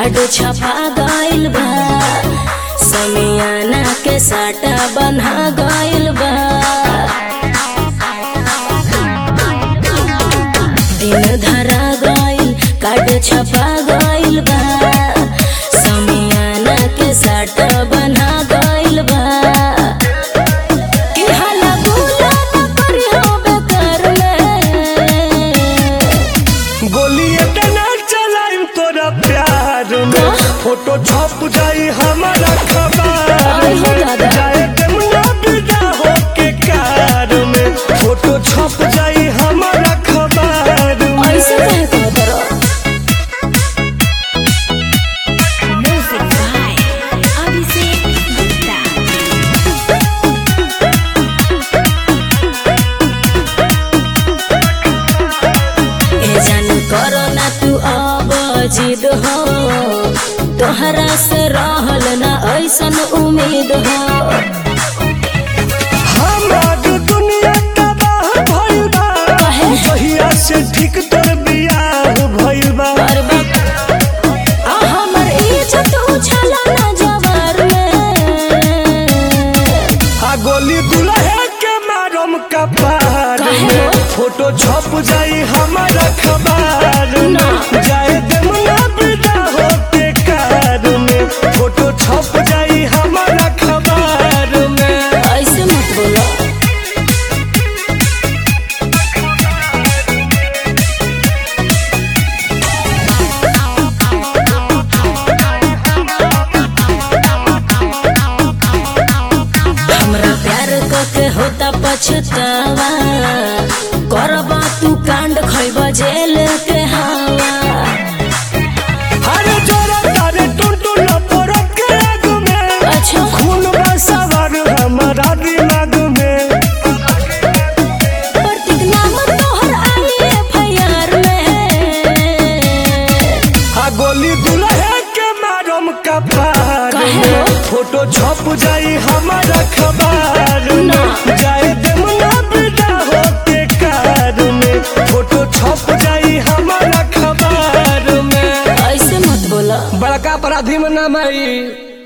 Card छपा गइल बा समियाना के साटा बन्हा गइल बा दिन धरा गइल कार्ड छपा गइल बा समियाना के साटा बन्हा गइल बा कि हाला गुला न करिहो बेकार में गोली इतना चलाइम तोरा प्यार में फोटो छप जाई हमारा खबर आई हो में दादा। जाए जमुना बिदा हो के कार में फोटो छप जाई हमारा खबर में ऐसे कहे तो करो म्यूजिक बाय अभिषेक गुप्ता ए जान करो ना तू अब जिद हो तोहरा से रहल ना ऐसन उम्मीद हो हमार दुनिया तबाह भइल बा काहे? जहिया से ठीक तोर बियाह भइल बा और बक आ हमर इज्जत उछला ना जवार में आ गोली दुल्हे के मारम कपार काहे में हो? फोटो छप जाई हमारा खबर ना। में जाए जमुना बिदा हो के कार में फोटो छप जाई हमारा खबर में ऐसे मत बोलो हमरा प्यार के होता पछतावा करबा तू कांड खैब जेल के हवा अरे जोरा तारे टुनटुन परत के आग में अच्छा खून बसवर हमारा दिमाग में प्रतीक नाम तोहर आई एफआईआर में आ गोली दुल्हे के मारम कपार काहे में हो? फोटो छप जाई हमारा खबर ना। में जाए जमुना बिदा हो के कार में फोटो छप जाई हमारा खबर में ऐसे मत बोलो बड़का अपराधी में नाम आई